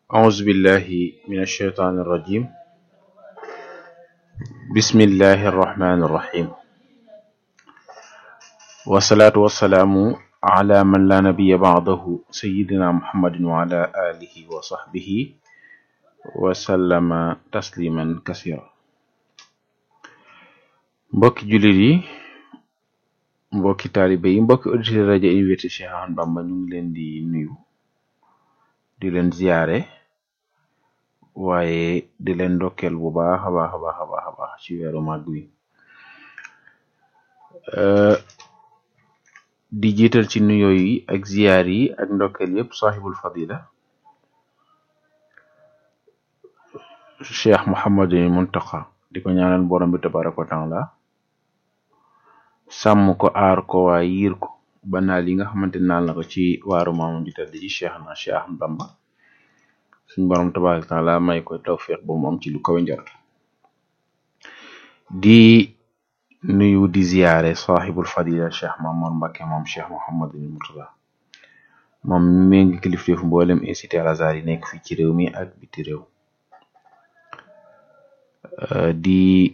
أعوذ بالله من الشيطان الرجيم بسم الله الرحمن الرحيم والصلاة والسلام على من لا نبي بعده سيدنا محمد وعلى آله وصحبه وسلم تسليما كثيرا mbokki jullit yi mbokki taalibe yi mbokki auditeur rajo Université Cheikh Ahmadou Bamba ñu ngi leen di nuyu di leen ziyaare waaye di leen ndokkeel bu baax a baax a baax a baax a baax ci weeru màgg wi di jiital ci nuyoo yi ak ziyaar yi ak ndokkeel yépp saaxibul fadila cheikh Mouhamadul Muntaqa di ko ñaanal borom bi tabaraka wa taala sàmm ko aar ko waaye yiir ko ba naal yi nga xamante naal na ko ci waaru maamam ji tedd ji cheikh na cheikh Ahmadou Bamba suñ borom tabaraka wa taala may ko tawfiq ba mu am ci lu kawe njort di nuyu di ziyaare saaxibul fadila cheikh Mamour Mbacke moom cheikh Mouhamadul Murtada moom mi ngi kilifteefu mboolem incité al azhar yi nekk fii ci réew mi ak biti réew di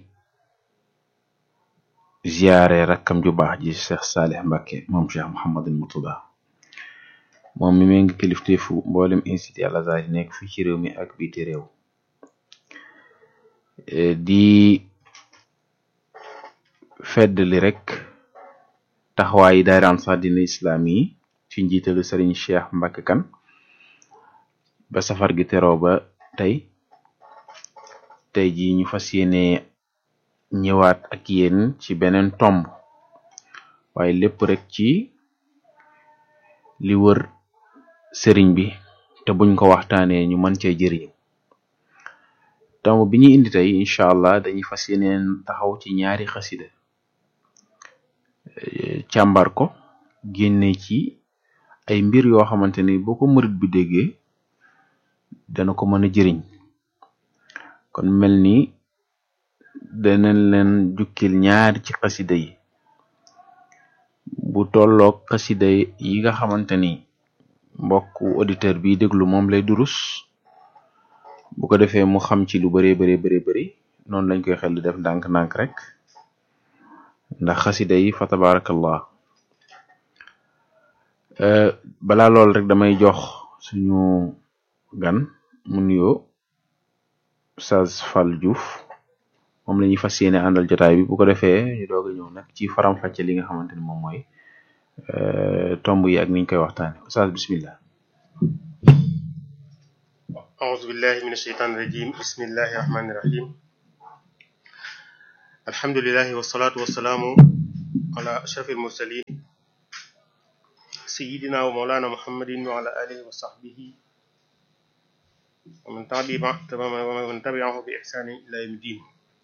ziyaare rakkam ju baax ji cheikh Salih Mbacke moom cheikh Mouhamadul Murtada moom mi ngi kilifteefu mboolem incité al azhar yi nekk fii ci réew mi ak biti réew di feddali rek taxawaayi daayira Ansar Dine Islam yi ci njiitalu Serigne Cheikh Mbacke kan ba safar gi teroo ba tey tey ji ñu fas yéene ñëwaat ak yéen ci beneen tomb waaye lépp rek ci li wër sëriñ bi te buñ ko waxtaanee ñu mën cee jëriñu tomb bi ñuy indi tey incha allah dañuy fas yéeneen taxaw ci ñaari xasida càmbar ko génne ci ay mbir yoo xamante ni boo ko murit bi déggee dana ko mën a jëriñ kon mel ni danañ leen jukkil ñaar ci xasida yi bu tolloog xasida yi nga xamante ni mbokk auditeur bi déglu moom lay durus bu ko defee mu xam ci lu bare bare bare bari noonu lañ koy xel di def ndànk-ndànk rek ndax xasida yi fa tabarakallah balaa lool rek damay jox suñu gan mu nuyoo Oustaz Fall Diouf moom la ñuy fas yéene àndal jotaay bi bu ko defee ñu doog a ñëw nag ci faram-fàcce li nga xamante ni moom mooy tomb yi ak niñ koy waxtaane Oustaz bismillah أعوذ بالله من الشيطان الرجيم بسم الله الرحمن الرحيم الحمد لله والصلاة والسلام على أشرف المرسلين سيدنا ومولانا محمد وعلى آله وصحبه ومن ومن تبعه بإحسان إلى يوم الدين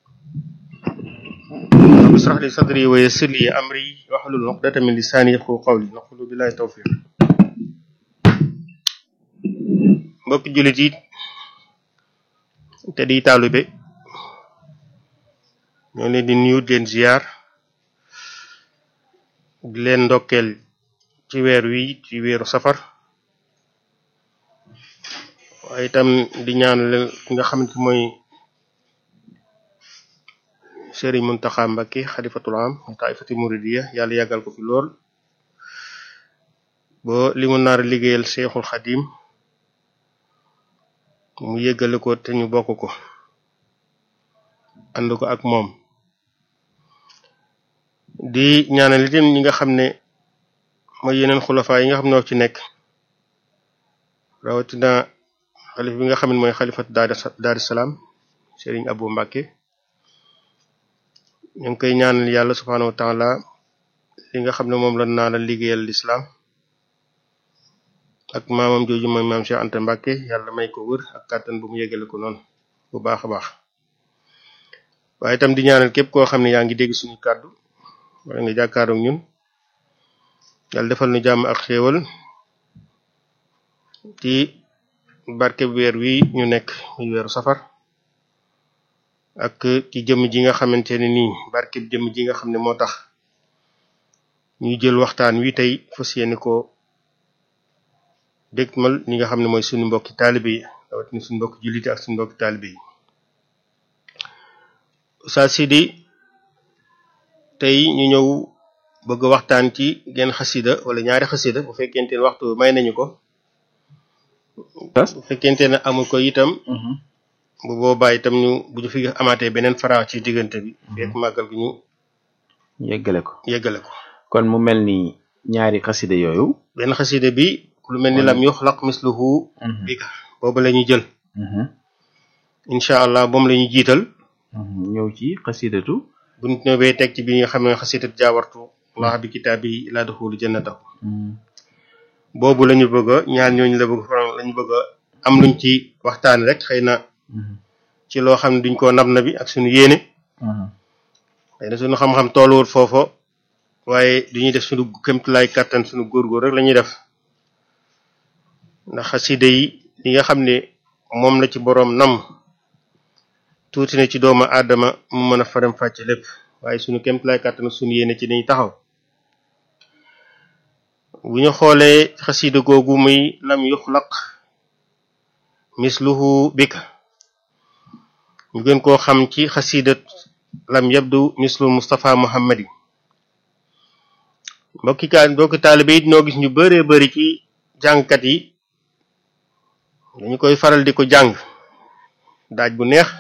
رب اشرح لي صدري ويسر لي أمري واحلل عقدة من لساني يفقهوا قولي نقول بالله التوفيق mbokk jullit yi te di taalibe ñoo leen di nuyu di leen ziar di leen ndokkeel ci weer wi ci weeru safar waaye itam di ñaanal ki nga xamante mooy Serigne Mountakha Mbacké xalifatul am taifati muridiya yàlla yàggal ko fi lool bo li mu naar liggéeyal Cheikhul Xadim mu yëggale ko te ñu bokk ko ànd ko ak moom di ñaanal itam ñi nga xam ne mooy yeneen xulafa yi nga xam ne ci nekk rawatina xalif bi nga xam ne mooy xalifat Daaru Salaam Serigne Abou Mbacké ñu ngi koy ñaanal yàlla subhaanahu wa taala li nga xam ne moom la naa la liggéeyal lislaam ak maamam jooju mooy maam Cheikh Anta Mbacké yàlla may ko wër ak kàttan bu mu yegale ko noonu bu baax a baax waaye itam di ñaanal képp koo xam ne yaa ngi dégg suñu kàddu wala nga jàkkaaroog ñun yàlla defal nu jàmm ak xéewal ci barke weer wi ñu nekk muy weeru safar ak ci jëmm ji nga xamante ne nii barke jëmm ji nga xam ne moo tax ñuy jël waxtaan wi tey fas yéene ko dégmal ñi nga xam ne mooy suñu mbokki taalibe yi rawatina suñu mbokk jullite ak suñu mbokk taalibe yi Oustaz Sidi tey ñu ñëw bëgg waxtaan ci genn xasida wala ñaari xasida bu fekkente ne waxtu may nañu ko bu fekkente ne amul ko itam bu boobaa itam ñu bu ñu fi amaatee beneen fara ci diggante bi fekk màggal gi ñu yeggale ko yeggale ko kon mu mel ni ñaari xasida yooyu benn xasida bi lu mel ni lam yuxlaq misluhu bika boobu la ñuy jël incha allah moom la ñuy jiital ñëw ci xasidatu buñ ñëwee teg ci bi nga xam ne xasidat jaawartu allah bi kitaabi laa duxulu jannatahu boobu la ñu bëgg a ñaar ñooñu la bëgg faram la ñu bëgg a am luñ ci waxtaan rek xëy na ci loo xam ne duñ koo nab na bi ak suñu yéene xëy na suñu xam-xam tooluwul foofu waaye duñuy def suñu kémtulaay kàttan suñu góorgóor rek la ñuy def ndax xasida yi li nga xam ne moom la ci boroom nam tuuti na ci doomu aadama mu mën a faram fàcce lépp waaye suñu kémtulaay kàttan suñu yéene ci dañuy taxaw bu ñu xoolee xasida googu muy lam yuxlaq misluhu bika ñu gën koo xam ci xasidat lam yabdu mislu Mustafa Muhammadi mbokki kaa mbokki taalibe yi noo gis ñu bëree bëri ci jàngkat yi dañu koy faral di ko jàng daaj bu neex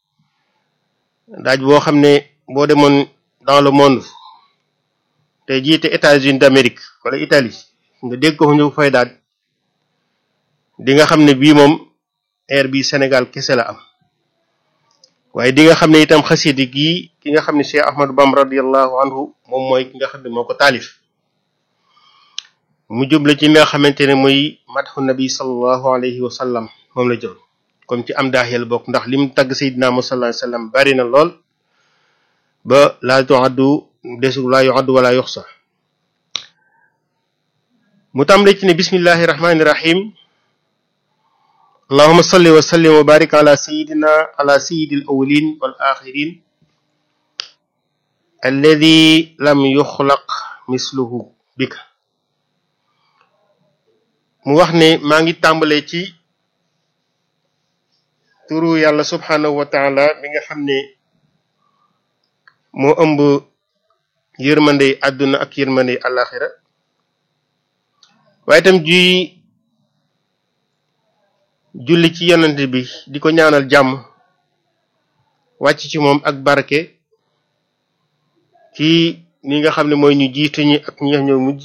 daaj boo xam ne boo demoon dans le monde te jiite États-Unis d'Amérique wala Italie nga dégg ko ñu fay daaj di nga xam ne bii moom air bi Sénégal kese la am waaye di nga xam ne itam xasidi gii ki nga xam ne Cheikh Ahmadou Bamba radiallahu anhu moom mooy ki nga xam ne moo ko taalif mu jubla ci nga xamante ne muy madhu nabi sallallahu alayhi wa sallam moom la jël comme ci am daax yàlla bokk ndax lim tagg Seydina Muhammad sallallahu alayhi wa sallam bari na lool ba laa tuaddu desu laa yuaddu wala yuxsa mu tàmbale ci ne bismillahi rahmani rahim allahuma salli wa sallim wa barik ala sayidina ala sayidi al awalin wal axirin alladi lam yuxlaq misluhu bika mu wax ne maa ngi tàmbale ci turu yàlla subhanahu wa taala mi nga xam ne moo ëmb yërmandey àdduna ak yërmandey alaxira waaye itam juy julli ci yonent bi di ko ñaanal jàmm wàcc ci moom ak barke ci ni nga xam ne mooy ñu jiitu ñi ak ñi nga ñoo mujj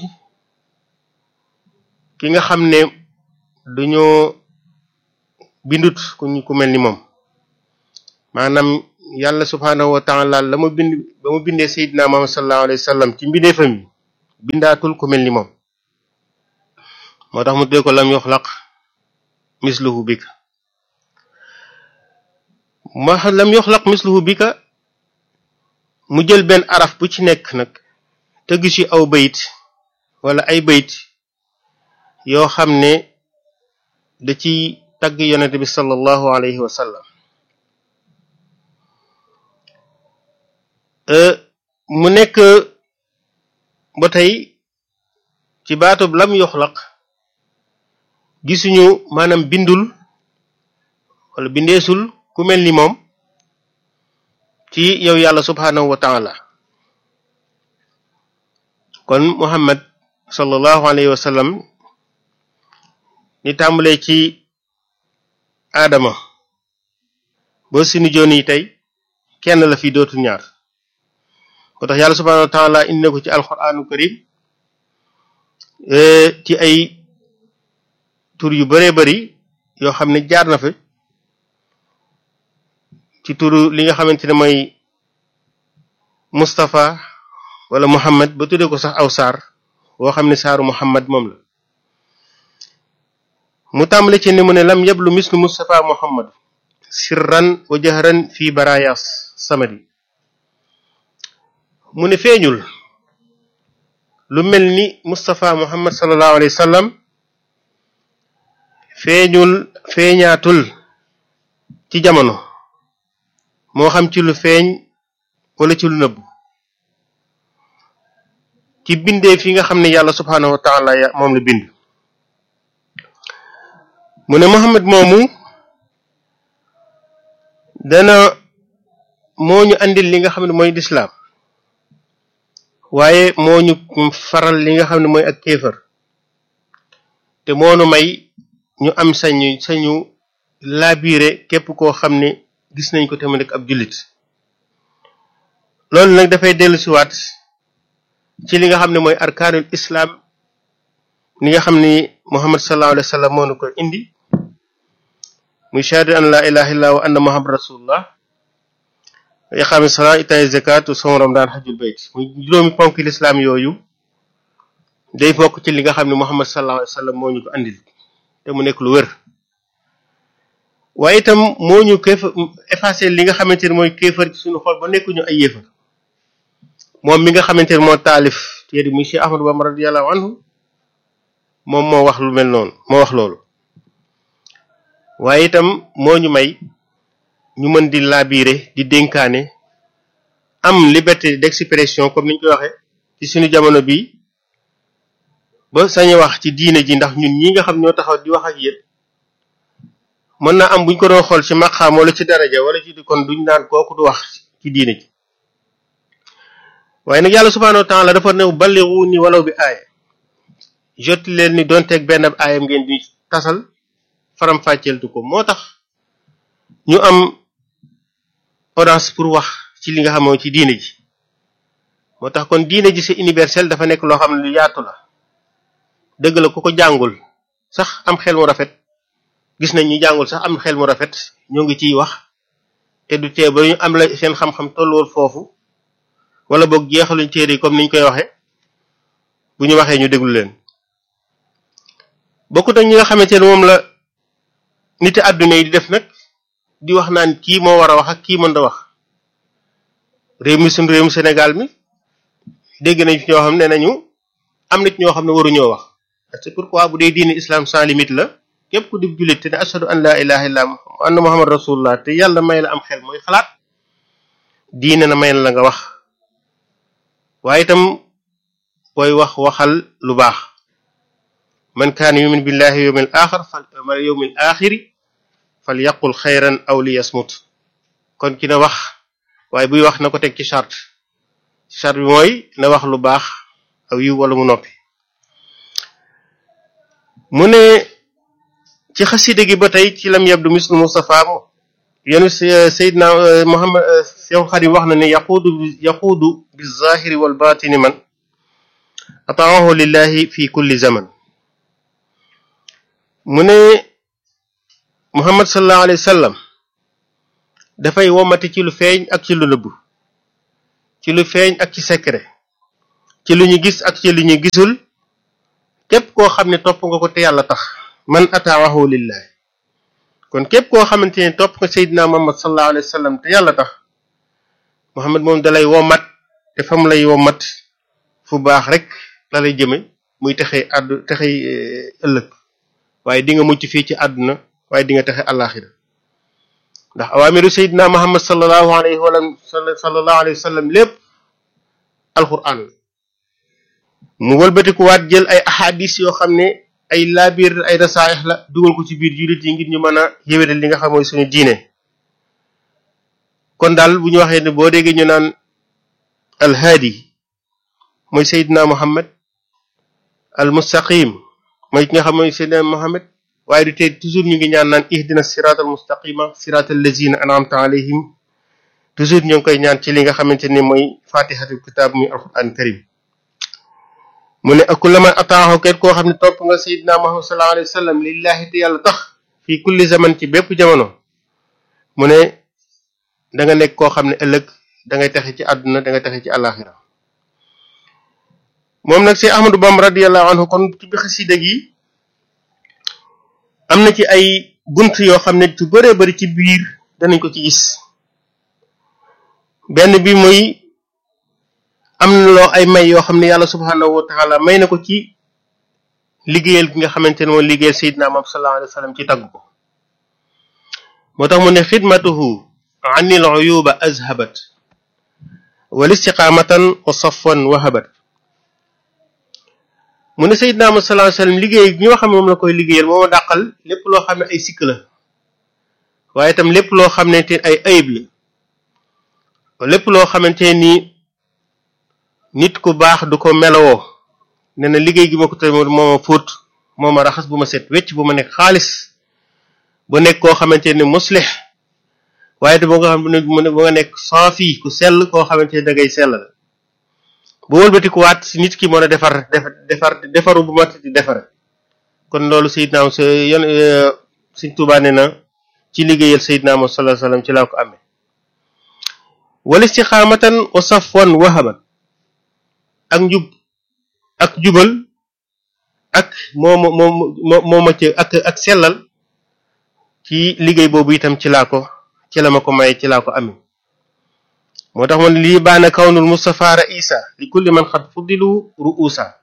ki nga xam ne dañoo bindut ku ñu ku mel ni moom maanaam yàlla subhaanahu wa taala la ma bind ba mu bindee Seydina Muhammad sallallahu alayhi wa sallam ci mbindeefam yi bindaatul ku mel ni moom moo tax mu dee ko lam yuxlaq misluhu bika ma lam yuxlaq misluhu bika mu jël benn araf bu ci nekk nag tëgg ci aw bayit wala ay bayit yoo xam ne da ci tagg yonente bi sallallahu alayhi wa sallam mu nekk ba tey ci baatub lam yuxlaq gisuñu maanaam bindul wala bindeesul ku mel ni moom ci yow yàlla subhanahu wa taala kon muhammad sallallahu alayhi wa sallam ni tàmbalee ci aadama ba suñu joon yi tey kenn la fi dootu ñaar ko tax yàlla subhanahu wa taala indi na ko ci alquranu karim ci ay tur yu bëree bëri yoo xam ne jaar na fi ci turu li nga xamante ne mooy Moustapha wala Muhammad ba tuddee ko sax aw saar woo xam ne saaru Muhammad moom la mu tàmbale ci ni mu ne lam yablu mislu Moustapha Muhammad sirran wa jahran fii barayas samadi mu ne feeñul lu mel ni Moustapha Muhammad sallallahu alayhi wa sallam feeñul feeñaatul ci jamono moo xam ci lu feeñ wala ci lu nëbb ci bindee fi nga xam ne yàlla subhaanahu wa taala moom la bind mu ne Muhammad moomu dana moo ñu andil li nga xam ne mooy lislaam waaye moo ñu faral li nga xam ne mooy ak kéefër te moonu may ñu am sañu sañu labiré képp koo xam ne gis nañ ko te mu nekk ab jullit loolu nag dafay dellu siwaat ci li nga xam ne mooy arkaanul islaam ni nga xam ni muhammad sallallahu alayhi wa sallam moo nu ko indi muy shahada an la ilaha illa wa anna muhammad rasulullah iqaami salaa itaay zakat som ramadan hajjul bayt muy juróomi ponk lislaam yooyu day bokk ci li nga xam ne muhammad sallallahu alayhi wa sallam moo ñu ko andil te mu nekk lu wër waaye itam moo ñu kéef effacé li nga xamante ne mooy kéefar ci suñu xol ba nekkuñu ay yéefar moom mi nga xamante ne moo taalif téere muy Cheikh Ahmadou Bamba radiyallahu anhu moom moo wax lu mel noonu moo wax loolu waaye itam moo ñu may ñu mën di labiré di dénkaane am liberté d'expression comme niñ koy waxee ci suñu jamono bi ba sañu wax ci diine ji ndax ñun ñi nga xam ñoo taxaw di wax ak yéen mën naa am buñ ko doon xool ci maqaam wala ci daraja wala ci di kon duñ naan kooku du wax ci diine ji waaye nag yàlla subhaanahu wa taala dafa new balligu ni walaw bi aaya jot leen ni doonteeg benn ab aayam ngeen di tasal faram fàcceeltu ko moo tax ñu am audience pour wax ci li nga xamoo ci diine ji moo tax kon diine ji c'est universel dafa nekk loo xam ne lu yaatu la dëgg la ku ko jàngul sax am xel mu rafet gis nañ ñu jàngul sax am xel mu rafet ñoo ngi ciy wax te du tee ba ñu am la seen xam-xam tolluwul foofu wala boog jeexaluñ téere yi comme niñ koy waxe bu ñu waxee ñu déglu leen bokkut ak ñi nga xamante ne moom la niti àdduna yi di def nag di wax naan kii moo war a wax ak kii mën da wax réew mi suñu réew mi Sénégal mi dégg nañ fi ñoo xam ne nañu am nit ñoo xam ne waruñoo wax c'est pourquoi bu dee diine islam sans limite la képp ku di jullit te ne ashadu an laa ilaha illa anna muhammad rasulullah te yàlla may la am xel mooy xalaat diine na may la nga wax waaye itam booy wax waxal lu baax man kaana yumin billahi yawmil axir fal yawmil axiri fal yaqul xayran aw li yasmut kon ki na wax waaye buy wax na ko teg ci charte charte bi mooy na wax lu baax aw yiw wala mu noppi mu ne ci xasida gi ba tey ci lam yabdu mislu Mustafa yenu Seydina Muhammad Seex Xadim wax na ne yaquudu yaquudu bi zahiri wal batini man ataahu lillahi fi kulli zaman mu ne Muhammad sallallahu alayhi wa sallam dafay womati ci lu feeñ ak ci lu nëbb ci lu feeñ ak ci secret ci lu ñu gis ak ci lu ñu gisul képp koo xam ne topp nga ko te yàlla tax man ataahu lillahi kon képp koo xamante ne topp nga Seydina Muhammad sallallahu alayhi wa sallam te yàlla tax Muhammad moom dalay womat te fam lay womat fu baax rek la lay jëme muy texee àddu texey ëllëg waaye di nga mucc fii ci àdduna waaye di nga texe àllaaxira ndax awaamiru Seydina Muhammad sallallahu alayhi wa sallallahu alayhi wa sallam lépp alquran la mu wëlbatikuwaat jël ay ahadis yoo xam ne ay laabir ay rasaaix la dugal ko ci biir jullit yi ngir ñu mën a yéwénal li nga xam mooy suñu diine kon daal bu ñu waxee ne boo déggee ñu naan alhaadi mooy Seydina Muhammad al mustaqim mooy ki nga xam mooy Seydina Muhammad waaye du tey toujours ñu ngi ñaan naan ihdina siraatal mustaqima siraatal lazina an'amta alayhim toujours ñu ngi koy ñaan ci li nga xamante ni mooy fatihatul kitab muy alquran karim mu ne akullama ataahu ket koo xam ne topp nga Seydina Muhammad sallallahu alayhi wa sallam lillahi te yàlla tax fii kulli zaman ci bépp jamono mu ne da nga nekk koo xam ne ëllëg da ngay taxe ci àdduna da ngay taxe ci àllaaxira moom nag si Ahmadu Bamba radiyallahu anhu kon ci bi xasida gi am na ci ay bunt yoo xam ne ci bëree bëri ci biir danañ ko ci gis benn bi muy am na loo ay may yoo xam ne yàlla subhanahu wa taala may na ko ci liggéeyal gi nga xamante ne moom liggéeyal Seydina Muhammad sallallahu alayhi wa sallam ci tagg ko moo tax mu ne xidmatuhu anil uyuba azhabat wal istiqamatan wa safwan wahabat mu ne Seydina Muhammad sallallahu alayhi wa sallam liggéey gi nga xam ne moom la koy liggéeyal moo ma dàqal lépp loo xam ne ay sikk la waaye itam lépp loo xamante ay ayib la lépp loo xamante ni nit ku baax du ko melowoo nee na liggéey gi ma ko tamit moo ma fóot moo ma raxas bu ma set wecc bu ma nekk xaalis bu nekk koo xamante ni muslix waaye te boo nga xam ne bu nga nekk saafi ku sell koo xamante ni da ngay sell la bu wëlbatiku waat si nit ki mën a defar defar defaru bu mat di defare kon loolu Seydina sa yon Sëriñ Tuubaa nee na ci liggéeyal Seydina Muhammad sallallahu alayhi wasallam ci laa ko amee wal istixaamatan wa safwan wahaban ak njub ak jubal ak moo ma moo moo ma ci ak ak sellal ci liggéey boobu itam ci laa ko ci la ma ko may ci laa ko amee moo tax man lii baana kawnul Mustafa raisa li kulli man xat fuddilu ruusa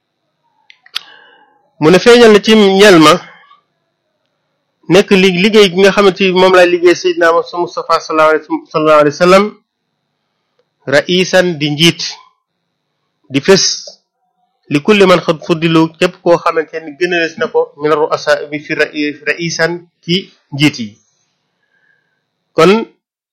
mu ne feeñal na ci ñel ma nekk li liggéey gi nga xamante ni moom laay liggéey Seydina Mustafa sallallahu alayhi wa sallam raisan di njiit di fés li kulli man xat fuddilu képp koo xamante ni gënalees na ko min ruasa bi fi raisan ci njiit yi kon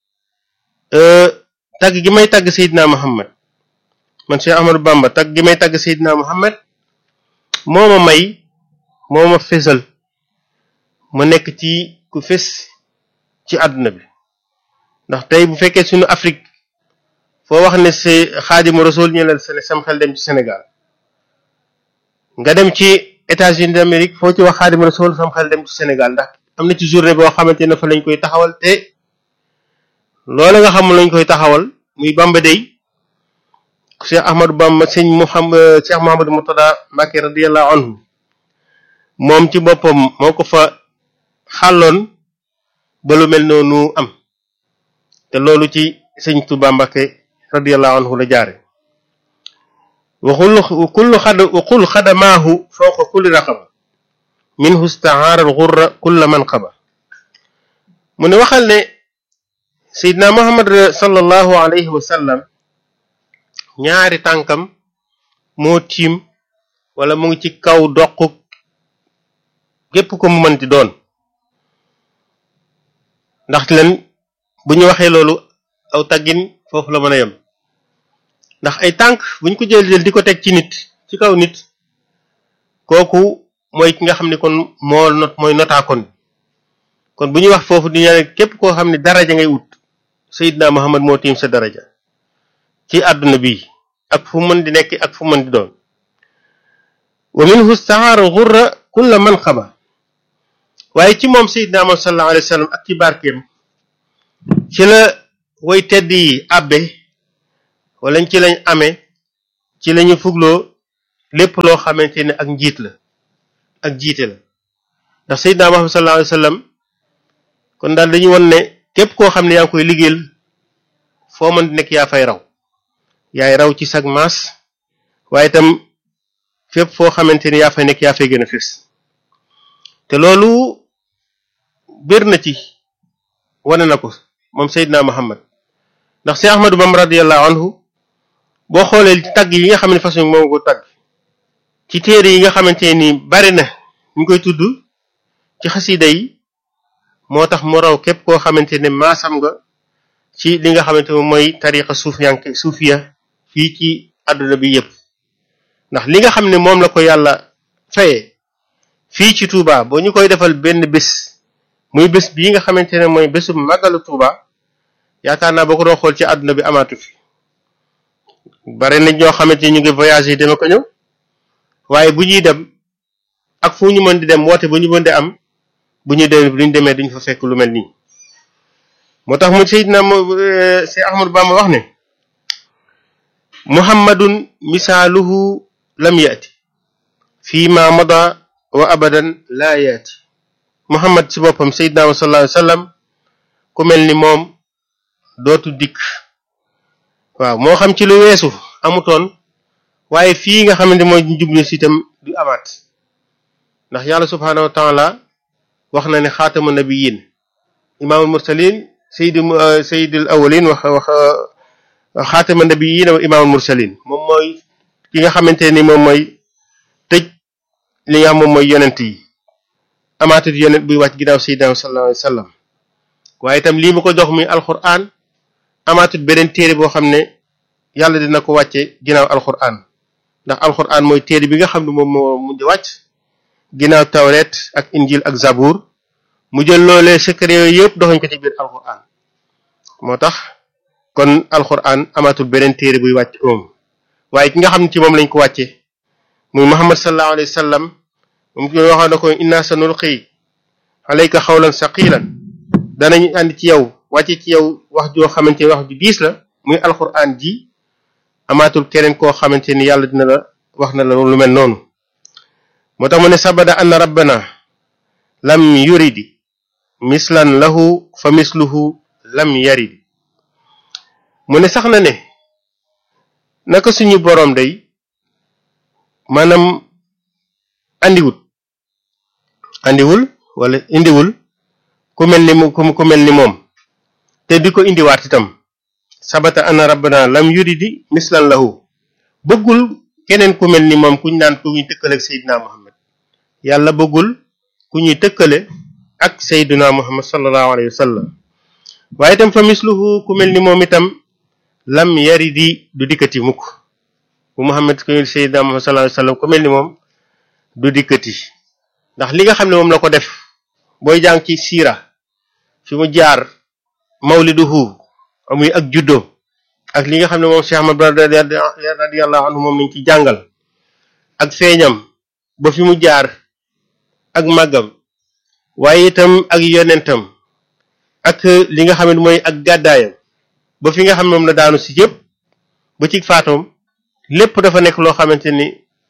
tagg gi may tagg Seydina Muhammad man Cheikh Ahmadou Bamba tagg gi may tagg Seydina Muhammad moo ma may moo ma fésal ma nekk ci ku fés ci àdduna bi ndax tey bu fekkee suñu Afrique foo wax ne si Xaadimu Rasuul ñu leen sam xel dem ci Sénégal nga dem ci États-Unis d'Amérique foo ci wax Xaadimu Rasuul sam xel dem ci Sénégal ndax am na ci journée boo xamante ne fa lañ koy taxawal te loolu nga xam lañ koy taxawal muy Bamba Day Cheikh Ahmadou Bamba sëñ Mouhamad Cheikh Mouhamadou Murtada Mbacké radiyallahu anhu moom ci boppam moo ko fa xàlloon ba lu mel noonu am te loolu ci sëñ Touba Mbacké radiyallahu anhu la jaare waxul kullu xad waxul xadamaahu fawqa kulli raqaba minhu istahaara al-ghurra kulla manqaba mu ne waxal ne Seydina Muhammad sallallahu alayhi wa sallam ñaari tànkam moo tiim wala mu ngi ci kaw doq gépp ko mu mënti doon ndax leen bu ñu waxee loolu aw taggin foofu la mën a yem ndax ay tànk bu ñu ko jël jël di ko teg ci nit ci kaw nit kooku mooy ki nga xam ne kon moo not mooy notaakoon kon bu ñuy wax foofu di ñaan képp koo xam ne daraja ngay ut Seydina Muhammad moo tiim sa daraja ci àdduna bi ak fu mën di nekk ak fu mën di doon wa minhu stahaara xurra kulla man xaba waaye ci moom Seydina Muhammad sallallahu alayhi wa sallam ak ci barkeem ci la way tedd yi abbe wala ci lañ amee ci lañu fugloo lépp loo xamante ne ak njiit la ak jiite la ndax Seydina Muhammad sallallahu alayhi wa sallam kon daal dañu won ne képp koo xam ne yaa ngi koy liggéeyal foo mën di nekk yaa fay raw yaay raw ci sag maas waaye itam fépp foo xamante ni yaa fay nekk yaa fay gën a fés te loolu bir na ci wane na ko moom Seydina Muhammad ndax Seex Ahmadu Bamba radiyallahu anhu boo xoolee tagg yi nga xam ne façon moom ko tagg ci téere yi nga xamante ni bari na ñu koy tudd ci xasida yi moo tax mu raw képp koo xamante ne maasam nga ci li nga xamante ne mooy tariqa suufiyanke suufiya fii ci àdduna bi yépp ndax li nga xam ne moom la ko yàlla faye fii ci Touba boo ñu koy defal benn bés muy bés bii nga xamante ne mooy bésu màggalu Touba yaakaar naa boo ko doon xool ci àdduna bi amaatu fi bare na ñoo xamante ni ñu ngi voyagé yi dama ko ñëw waaye bu ñuy dem ak fu ñu mën di dem woote bu ñu mën di am bu ñu demee bu ñu demee duñ fa fekk lu mel nii moo tax mu Seydina Seex Ahmadu Bamba wax ne muhammadun misaaluhu lam yaati fii ma mada wa abadan laa yaati muhammad ci boppam Seydina sallallahu alayhi wa sallam ku mel ni moom dootu dikk waaw moo xam ci lu weesu amutoon waaye fii nga xamante mooy jublu si itam du amaat ndax yàlla subhaanahu wa taala wax na ne xaatamu nabiyin imaamul mursalin saydi sayyidul awwalin wax wax xaatama nabiyin wa imaamul mursalin moom mooy ki nga xamante ni moom mooy tëj li nga xam moom mooy yonent yi amaatut yonent buy wàcc ginnaaw sayyidina sallallahu alayhi wa sallam waaye itam lii mu ko jox muy alquran amaatut beneen téere boo xam ne yàlla dina ko wàcce ginnaaw alquran ndax alquran mooy téere bi nga xam ne moom moo mujj wàcc ginnaaw tawret ak injil ak zabur mu jël loolee secret yooyu yëpp doxañ ko ci biir alquran moo tax kon alquran amatul beneen téere buy wàcc moom waaye ki nga xam ne ci moom lañ ko wàcce muy muhammad sallallahu alayhi wa sallam moom ki waxoon na ko inna sanulqi alayka xawlan saqilan danañ andi ci yow wàcce ci yow wax joo xamante ni wax ju diis la muy alquran ji amaatul keneen koo xamante ni yàlla dina la wax na la lu mel noonu moo tax mu ne sabada anna rabbana lam yuridi mislan lahu fa misluhu lam yaridi mu ne sax na ne naka suñu boroom day maanaam andiwul andiwul wala indiwul ku mel ni ku mel ni moom te di ko indiwaat itam sabata anna rabbana lam yuridi mislan lahu bëggul keneen ku mel ni moom kuñ naan ku ñuy tëkkale ak Seydina Muhammad yàlla bëggul ku ñuy tëkkale ak Seydina Muhammad sallallahu alayhi wa sallam waaye itam fa misluhu ku mel ni moom itam lam yaridi du dikkati mukk bu Muhammad ku ñuy Seydina Muhammad sallallahu alayhi wa sallam ku mel ni moom du dikkati ndax li nga xam ne moom la ko def booy jàng ci siira fi mu jaar mawliduhu amuy ak juddo ak li nga xam ne moom Cheikh Ahmad radiyallahu anhu moom lañ ci jàngal ak feeñam ba fi mu jaar ak màggam waaye itam ak yonentam ak li nga xam ne mooy ak gàddaayam ba fi nga xam ne moom la daanu si yëpp ba ci faatoom lépp dafa nekk loo xamante ni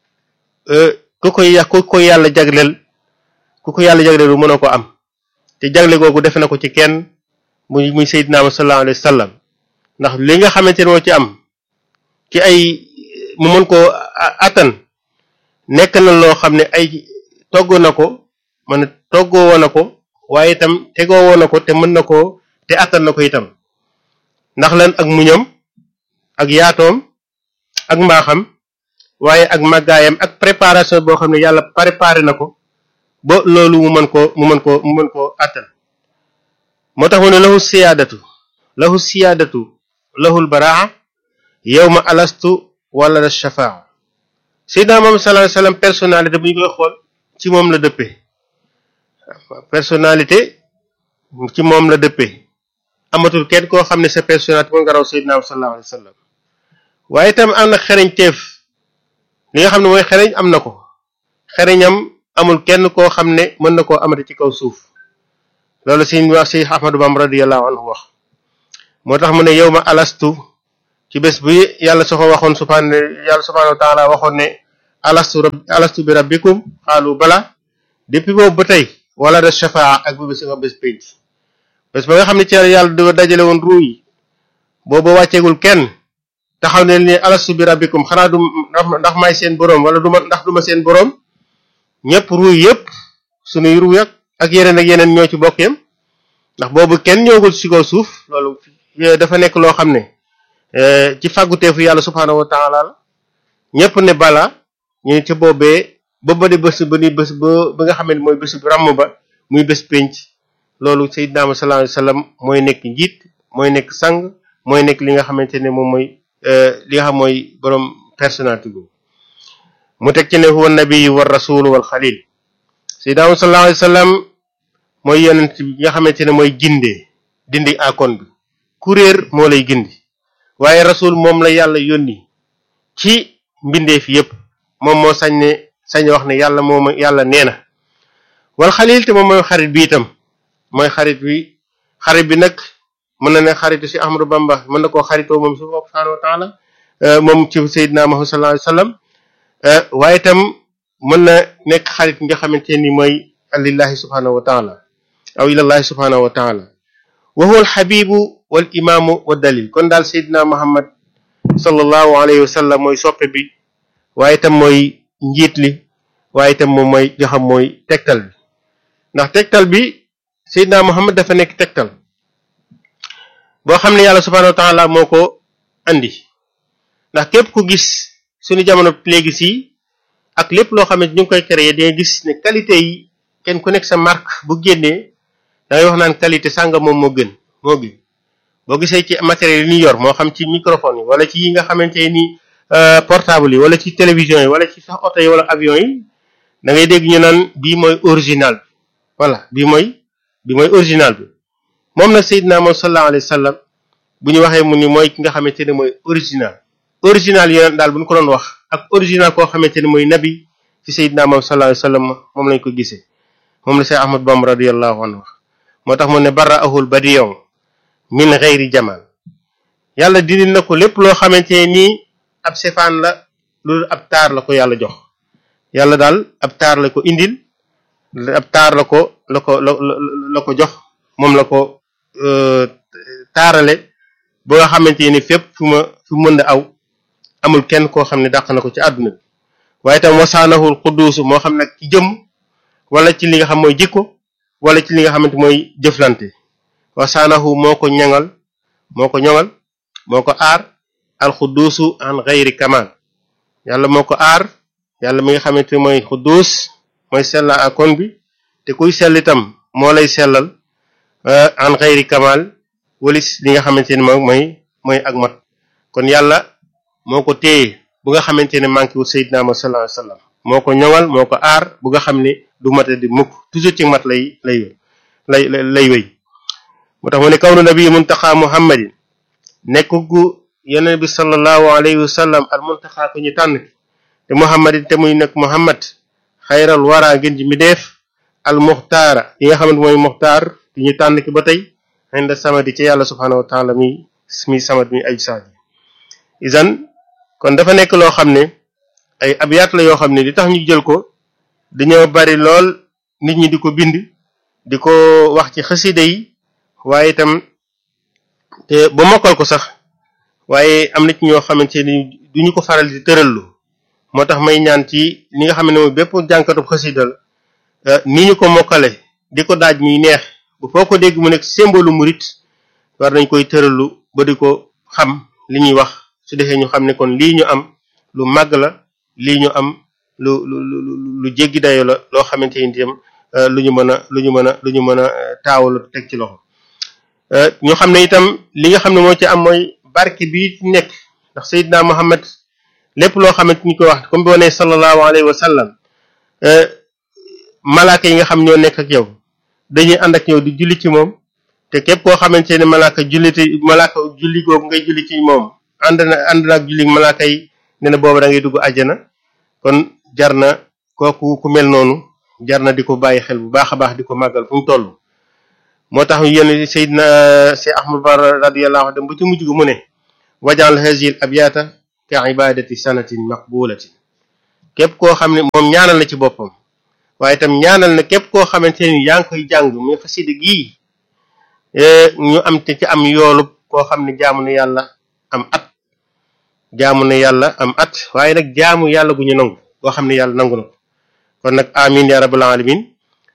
ku koy ku koy yàlla jagleel ku ko yàlla jagleel bu mënoo ko am te jagle googu defe na ko ci kenn muy muy Seydina Muhammad sallallahu alayhi wa sallam ndax li nga xamante ne moo ci am ci ay mu mën koo attan nekk na loo xam ne ay togg na ko man toggoo woon na ko waaye itam tegoo woon na ko te mën na koo te attan na ko itam ndax lan ak muñam ak yaatoom ak mbaaxam waaye ak màggaayam ak préparation boo xam ne yàlla préparé na ko ba loolu mu mën koo mu mën koo mu mën koo attan moo tax mu ne lahu siyaadatu lahu siyaadatu lahul baraa yawma alastu wala la shafaa Seydina Muhammad sallallahu alayhi wasallam personnalité bu ñu koy xool ci moom la dëppee personnalité ci moom la dëppee amatul kenn koo xam ne sa personnalité mën nga raw Seydina Muhammad sallallahu alayhi wasallam waaye itam am na xereñ teef li nga xam ne mooy xereñ am na ko xereñam amul kenn koo xam ne mën na koo amati ci kaw suuf loolu si wax si Ahmadu Bamba radiyallahu anhu wax moo tax mu ne yow ma alastu ci bés bi yàlla soo ko waxoon subhaana yàlla subhaanahu wa taala waxoon ne alastu rab alastu bi rabbikum xaalu bala depuis boobu ba tey wala da shafaa ak bu bés nga bés pénc bés ba nga xam ne ci yàlla du dajale woon ruu yi boobu wàcceegul kenn taxaw ne ni alastu bi rabbikum xanaa du ndax may seen boroom wala du ma ndax duma seen boroom ñëpp ruu yëpp sunuy ruu yak ak yeneen ak yeneen ñoo ci bokk yam ndax boobu kenn ñëwagul ci kaw suuf loolu dafa nekk loo xam ne ci fàgguteefu yàlla subhaanahu wa taala la ñëpp ne bala ñu ci boobee ba ba di bés ba ni bés ba ba nga xam ne mooy bés bu ràmm ba muy bés pénc loolu Seydina Muhammad sallallahu alayhi wasallam mooy nekk njiit mooy nekk sang mooy nekk li nga xamante ne moom mooy li nga xam mooy borom personnalité boobu mu teg ci ne huwa nabi wa rasul wal xalil Seydina Muhammad sallallahu alayhi wasallam mooy yonent bi nga xamante ne mooy gindee dindi akon bi kuréer moo lay gindi waaye rasul moom la yàlla yónni ci mbindeef yépp moom moo sañ ne sañ wax ne yàlla moom yàlla nee na wal xalil te moom mooy xarit bi itam mooy xarit bi xarit bi nag mën na ne xaritu si Ahmadu Bamba mën na koo xaritoo moom subhaanahu wa taala moom ci Seydina Muhammad sallallahu alayhi wasallam waaye itam mën na nekk xarit nga xamante ni mooy lillahi subhaanahu wa taala aw ilallahi subhaanahu wa taala wa huwa alxabibu wal imaamu wa dalil kon daal Seydina Muhammad sallallahu alayhi wa sallam mooy soppe bi waaye itam mooy njiit li waaye itam moom mooy joxam mooy tegtal bi ndax tegtal bi Seydina Muhammad dafa nekk tegtal boo xam ne yàlla subhaanahu wa taala moo ko andi ndax képp ku gis suñu jamono léegi si ak lépp loo xam ne ñu ngi koy créer day gis ne qualité yi kenn ku nekk sa marque bu génnee da ngay wax naan qualité sàngam moom moo gën moo gën boo gisee ci matériel yi ñu yor moo xam ci microphone yi wala ci yi nga xamante ni portable yi wala ci télévision yi wala ci sax oto yi wala avion yi da ngay dégg ñu naan bii mooy original bi voilà bii mooy bi mooy original bi moom nag Seydina moom sallallahu alayhi wa sallam bu ñu waxee mu ni mooy ki nga xamante ne mooy original original yeneen daal bu ñu ko doon wax ak original koo xamante ne mooy nabi ci Seydina moom sallallahu alayhi wa sallam moom lañ ko gisee moom la Seex Ahmad Bamba radiyallahu anhu wax moo tax mu ne barra ahul badiyon min xeyri jamal yàlla dindi na ko lépp loo xamante ne nii ab sefaan la loolu ab taar la ko yàlla jox yàlla daal ab taar la ko indil ab taar la ko la ko la la ko jox moom la ko taarale ba nga xamante ni fépp fu ma fu mën a aw amul kenn koo xam ne dàq na ko ci àdduna bi waaye tam wasaanahul xudduusu moo xam nag ci jëm wala ci li nga xam mooy jikko wala ci li nga xamante mooy jëflante wasaanahu moo ko ñaŋal moo ko ñoŋal moo ko aar alxudduusu an xayri kamal yàlla moo ko aar yàlla mi nga xamante mooy xudduus mooy sella akon bi te kuy sell itam moo lay sellal an xayri kamal walis li nga xamante ne moom mooy mooy ak mat kon yàlla moo ko téye bu nga xamante ne manqué wul Seydina Muhammad sallallahu alayhi wasallam moo ko ñoŋal moo ko aar bu nga xam ne du mate di mukk toujours ci mat lay lay lay lay wéy moo tax mu ne kawnu nabi muntaxa muhammadin nekk gu yeneen bi sallallahu alayhi wa sallam al muntaxa ko ñu tànn te muhammadin te muy nekk muhammad xayral wara ngeen ji mi def al muxtaara yi nga xamante mooy muxtaar ki ñu tànn ki ba tey inda samadi ci yàlla subhanahu wa taala mi mi samad mi ay saadi isan kon dafa nekk loo xam ne ay abyaat la yoo xam ne li tax ñu jël ko dañoo bari lool nit ñi di ko bind di ko wax ci xasida yi waaye itam te ba mokkal ko sax waaye am na ci ñoo xamante ni duñu ko faral di tërallu moo tax may ñaan ci li nga xam ne mooy bépp jànkatub xasida la ni ñu ko mokkale di ko daaj muy neex bu foo ko dégg mu nekk symbole murit war nañ koy tërallu ba di ko xam li ñuy wax su defee ñu xam ne kon lii ñu am lu màgg la lii ñu am lu lu lu lu jéggi dayo la loo xamante ni itam lu ñu mën a lu ñu mën a lu ñu mën a taawalu teg ci loxo ñu xam ne itam li nga xam ne moo ci am mooy barke bi nekk ndax Seydina Muhammad lépp loo xamante ni ko wax comme boo nee sallallahu alayhi wa sallam malaaka yi nga xam ñoo nekk ak yow dañuy ànd ak yow di julli ci moom te képp koo xamante ne malaaka julliti malaaka julli googu ngay julli ci moom ànd na ànd na ak julli malaaka yi ne na boobu da ngay dugg àjjana kon jar na kooku ku mel noonu jar na di ko bàyyi xel bu baax a baax di ko màggal fu mu toll moo tax yéen Seydina Cheikh Ahmad Bara radiyallahu anhu dem ba ci mujj gu mu ne wajal hazil abyata ka ibadati sanatin maqbulatin képp koo xam ne moom ñaanal na ci boppam waaye itam ñaanal na képp koo xamante ni yaa ngi koy jàng muy xasida gii ñu am te ci am yoolub koo xam ne jaamu na yàlla am at jaamu na yàlla am at waaye nag jaamu yàlla gu ñu nangu koo xam ne yàlla nangu na ko kon nag amin ya rabbal alamin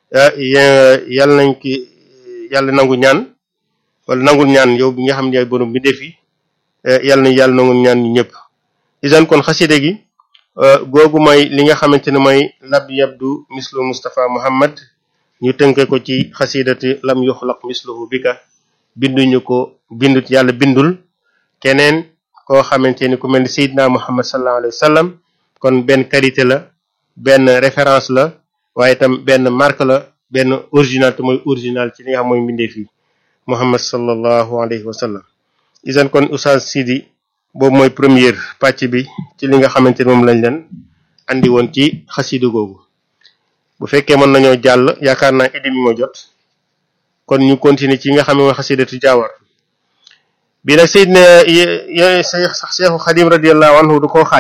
yàlla nañ ki yàlla nangu ñaan wala nangul ñaan yow bi nga xam ne yaay borom bi defi yàlla nañ yàlla nangul ñaan ñu ñëpp isan kon xasida gi googu mooy li nga xamante ne mooy lab yabdu mislu Mustafa Muhammad ñu tënke ko ci xasidati lam yuxlaq misluhu bika binduñu ko bindut yàlla bindul keneen koo xamante ni ku mel ni Seydina Muhammad sallallahu alayhi wa sallam kon benn qualité la benn référence la waaye itam benn marque la benn original te mooy original ci li nga xam mooy mbindeef yi Muhammad sallallahu alayhi wa sallam isan kon Oustaz Sidi boobu mooy première pàcc bi ci li nga xamante ni moom lañ leen andi woon ci xasida googu bu fekkee mën nañoo jàll yaakaar naa idi mi moo jot kon ñu continuer ci nga xam ne mooy xasidatu jaawar bi nag Seydina yo sax Seexu Xadim radiyallahu anhu du koo xaaj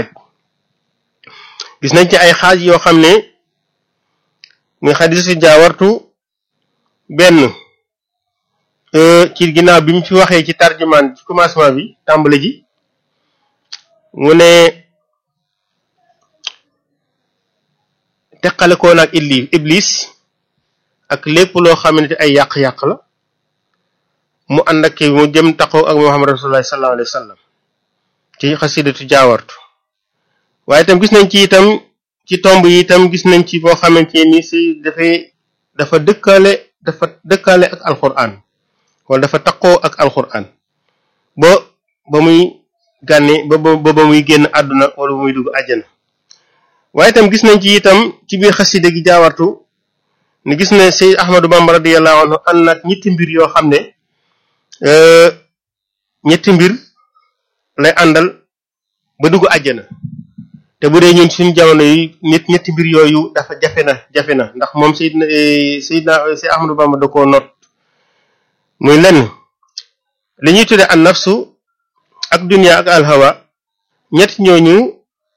gis nañ ci ay xaaj yoo xam ne muy xasidatu jaawartu benn ci ginnaaw bi mu fi waxee ci tarjumaan ci commencement bi tàmbali ji mu ne teqale koo nag iblis iblis ak lépp loo xamante ay yàq-yàq la mu ànd ak mu jëm taxaw ak Muhammad rasulullah sallallahu alayhi wa sallam ci xasidatu jaawartu waaye itam gis nañ ci itam ci tomb yi itam gis nañ ci boo xamante ni si dafay dafa dëkkale dafa dëkkaale ak alquran wala dafa taqoo ak alquran ba ba muy gànne ba ba ba muy génn àdduna wala ba muy dugg àjjana waaye itam gis nañ ci itam ci biir xasida gi jaawartu ni gis ne Seyd Ahmadou Bamba radiyallahu anhu ànd nag ñetti mbir yoo xam ne ñetti mbir lay àndal ba dugg àjjana te bu dee ñun suñu jamono yi ñett ñetti mbir yooyu dafa jafe na jafe na ndax moom Seydina Seydina Seyd Ahmadou Bamba da koo not muy lenn li ñuy tudde an nafsu ak dunya ak alhawa ñett ñooñu